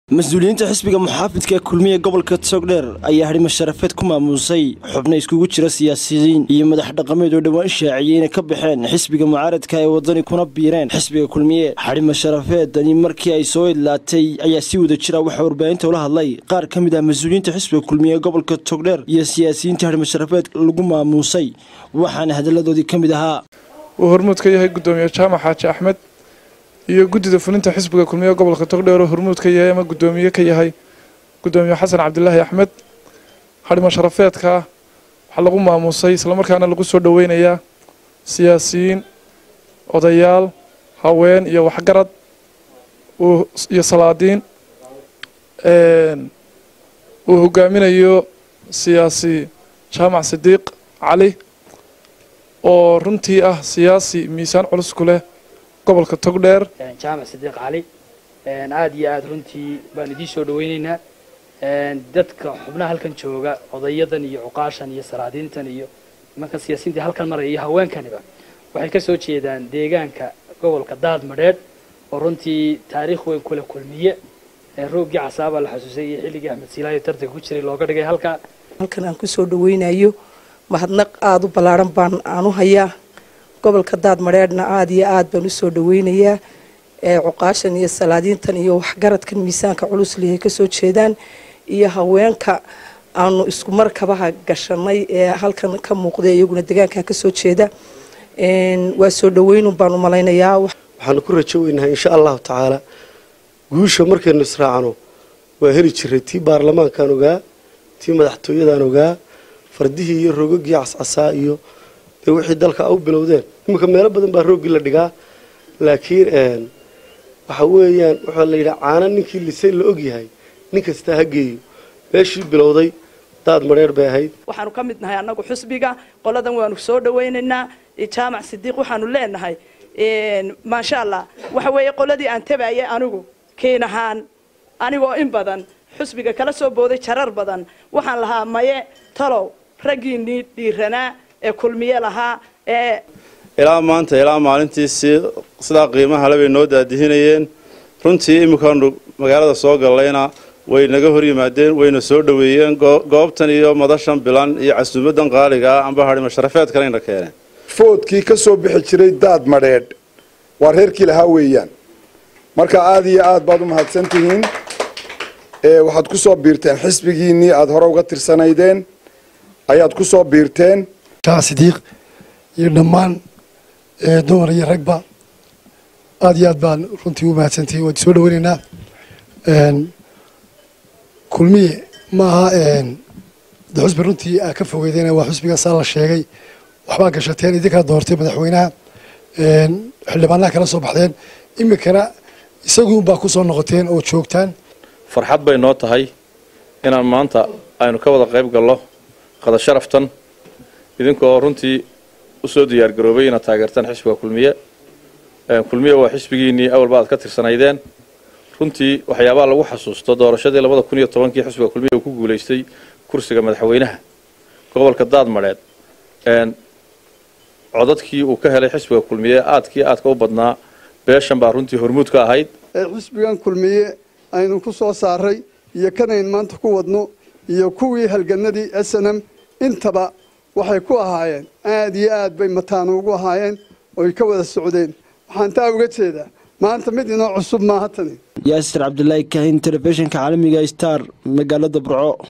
mas-uuliyiinta xisbiga muxaafidka ee kulmiye gobolka togdheer ayaa hadhimo sharafeed ku maamuusay xubno iskugu jira siyaasiyiin iyo madax dhaqameed oo dhowaan shaaciyey inay ka baxeen xisbiga mucaaradka ee wadani kuna biireen xisbiga kulmiye xadhimo sharafeedani markii ay soo idlaatay ayaa si wada jira waxaa warbaahinta ula hadlay qaar ka mid ah mas-uuliyiinta xisbiga kulmiye ee gobolka togdheer iyo siyaasiyiinta hadhimo sharafeed lagu maamuusay waxaana hadalladoodii ka mid ahaa uu hormuud ka yahay gudoomiye jaamac xaaji axmed iyo guddida fulinta xisbiga kulmiye gobolka togdheer oo hormuud ka yahay ama guddoomiye ka yahay guddoomiye xasan cabdilaahi axmed hadhimo sharafeedka waxaa lagu maamuusay islamarkaana lagu soo dhoweynayaa siyaasiyiin odayaal haween iyo waxgarad iyo salaadiin uu hogaaminayo siyaasi jaamac sidiiq cali oo runtii ah siyaasi miisaan culus ku leh gobolka togdheer jaamac sidiiq cali aada iyo aada runtii baan idiin soo dhaweyneynaa dadka xubnaha halkan jooga odayadan iyo cuqaashan iyo salaadiintan iyo nimankan siyaasiyiinta halkan maraya iyo haweenkaniba waxay ka soo jeedaan deegaanka gobolka daad madheedh oo runtii taariikh weyn kule kulmiye roogii casaabaa la xasuusay iyo xilligii axmed siilaayo tartanka ku jiray looga dhigay halka halkan aan kusoo dhaweynayo mahadnaq aada u ballaaran baan aan u hayaa gobolka daad madheedhna aada iyo aada baan usoo dhaweynayaa cuqaashan iyo salaadiintan iyo waxgaradkan miisaanka culus lihay kasoo jeedaan iyo haweenka aanu isku markabaha gashanay ee halkan ka muuqda iyaguna degaanka kasoo jeeda waa soo dhaweynun baan u malaynayaa waxaanu ku rajo weynahay insha allahu tacaala guusha markaynu israacno waa heli jiray tii baarlamaankaan ogaa tii madaxtooyadaan ogaa fardihii iyo rogagii cascasaa iyo dee wixii dalka u bilowdeen iminka meelo badan baa roogii la dhigaa laakiin waxa weeyaan waxaa la yidhaha caana ninkii lisay la ogyahay nin kastaa ha geeyo meeshii bilowday daad madheer bay ahayd waxaanu ka mid nahay annagu xusbiga qoladan waanu soo dhawaynaynaa jaamac sidiiq waxaanu leenahay maasha allah waxa weeye qoladii aan tabayay anigu kiin ahaan anigoo in badan xusbiga kala soo booday jarar badan waxaan lahaa maye talow raggiinii dhiiranaa ee kulmiye lahaa ee ilaa maanta ilaa maalintii si sidaa qiimaha le bay noo daadihinayeen runtii iminkaanu magaalada soo gallayna way naga hor yimaadeen wayna soo dhoweeyeen goobtan iyo madashan bilan iyo casuumadan qaaliga ah amba hadhimo sharafeed kaleyna keeneen foodkii ka soo bixi jiray daad madheedh waa reerkii lahaa weeyaan marka aada iyo aad baad u mahadsan tihiin waxaad ku soo biirteen xisbigiinnii aada hore uga tirsanaydeen ayaad ku soo biirteen sidiiq iyo dhammaan dumar iyo ragba aada iyo aad baan runtii u mahadsantihiin waan soo dhaweynaynaa kulmiye ma aha de xusbi runtii aa ka fogeydeen waa xusbiga saa la sheegay waxbaa gashateen idinkala doortay madaxweynaha xildhibaanaha kala soo baxdeen iminkana isaguunbaa ku soo noqoteen oo joogtaan farxad bay noo tahay inaan maanta aynu ka wada qayb gallo qada sharaftan idinkoo runtii usoo diyaargaroobay inaad taageertaan xisbiga kulmiye kulmiye waa xisbigiinnii awalba aad ka tirsanaydeen runtii waxyaabaha lagu xasuusto doorashadii labada kun iyo tobankii xisbiga kulmiye uu ku guulaystay kursiga madaxweynaha gobolka daadmadheed codadkii uu ka helay xisbiga kulmiye aadkii aadka u badnaa beeshan baa runtii hormuud ka ahayd xisbigan kulmiye aynu ku soo saaray iyo kanayn maanta ku wadno iyo kuwii halganadii s n m intaba waxay ku ahaayeen aada iyo aad bay mataano ugu ahaayeen oy ka wada socdeen waxaan taa uga jeedaa maanta mid inoo cusub maaha tani yaasir cabdilaahi kahin telefishinka caalamiga star magaalada burco